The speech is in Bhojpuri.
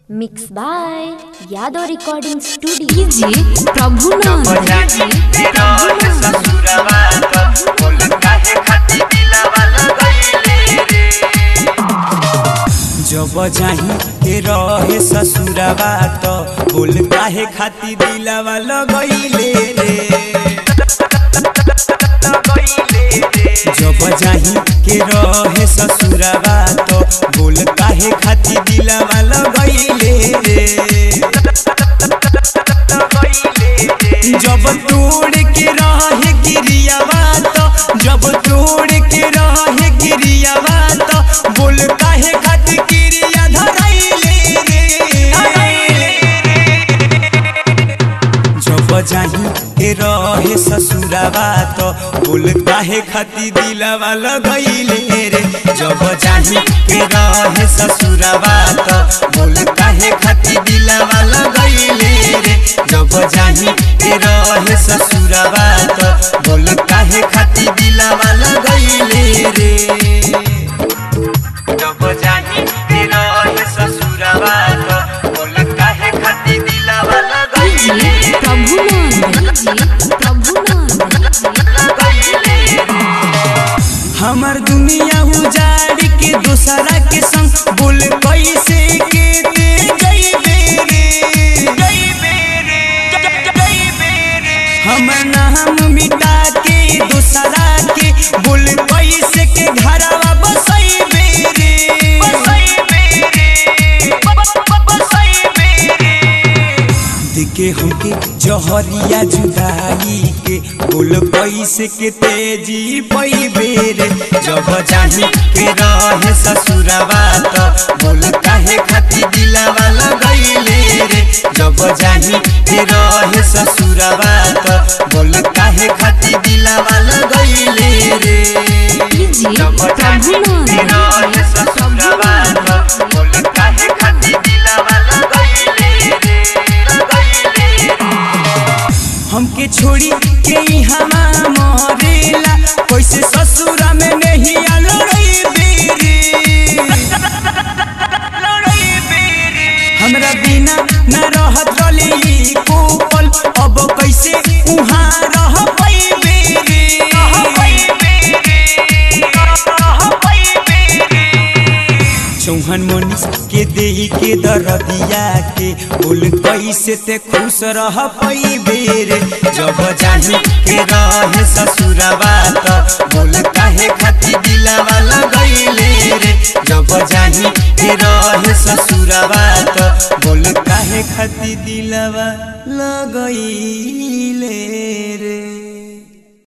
mix by Yadav recording studio जी प्रभु नाम बजाई तेरा है ससुरवा तो बोल काहे खाती दिलवा लगैले रे जब जाही के रहे ससुरवा तो बोल काहे खाती दिलवा लगैले रे जब जाही के रहे ससुरवा तो बोल काहे खाती दिलवा लगैले रे जब तोड़ के रहे गिरियावा तो जब तोड़ के रहे गिरियावा तो बोल काहे खातिर गिरिया धराइले रे जब जाही के रहे ससुरावा तो बोल काहे खातिर दिलवा लगैले रे जब जाही के रहे ससुरावा तो बोल काहे खातिर दिलवा लगैले रे जब जाही के रहे ससुरावा तो बोल काहे खातिर दिलवा लगैले रे जब जाही के रहे ससुरावा तो बोल काहे खातिर दिलवा जी लगैले रे प्रभु नाम जी प्रभु नाम हमर दुनिया उजाड़ के दूसरा के संग बोल कैसे के दे जइबे रे जइबे रे जइबे रे हमर नाम मिटा के दूसरा के बोल कैसे के घरवा बसइबे रे बसइबे रे बसइबे रे देखे हमके जहरिया जुदाई के बोल पैसे के तेजी पैबे रे जब जाही के रहे ससुरवा तो बोल काहे खाती दिलवा लगैले रे जब जाही के रहे ससुरवा तो बोल काहे खाती दिलवा लगैले रे जी जब प्रभु जाही के नाम रहे ससुरवा तो बोल काहे खाती दिलवा लगैले रे लगैले रे हमके छोड़ी के हमा मरेला कैसे ससुरा में नहीं लड़ई बेरे हमरा बिना न रहत रली कोपल अब कैसे उहाँ रह पैबे रे चौहन मोनिस के देही के दरदिया के बोल कैसे ते खुश रह पैबे रे जब जाही के रहे ससुरवा तो बोल काहे खाती दिलवा लगैले रे जब जाही के रहे ससुरवा तो बोल काहे खाती दिलवा लगैले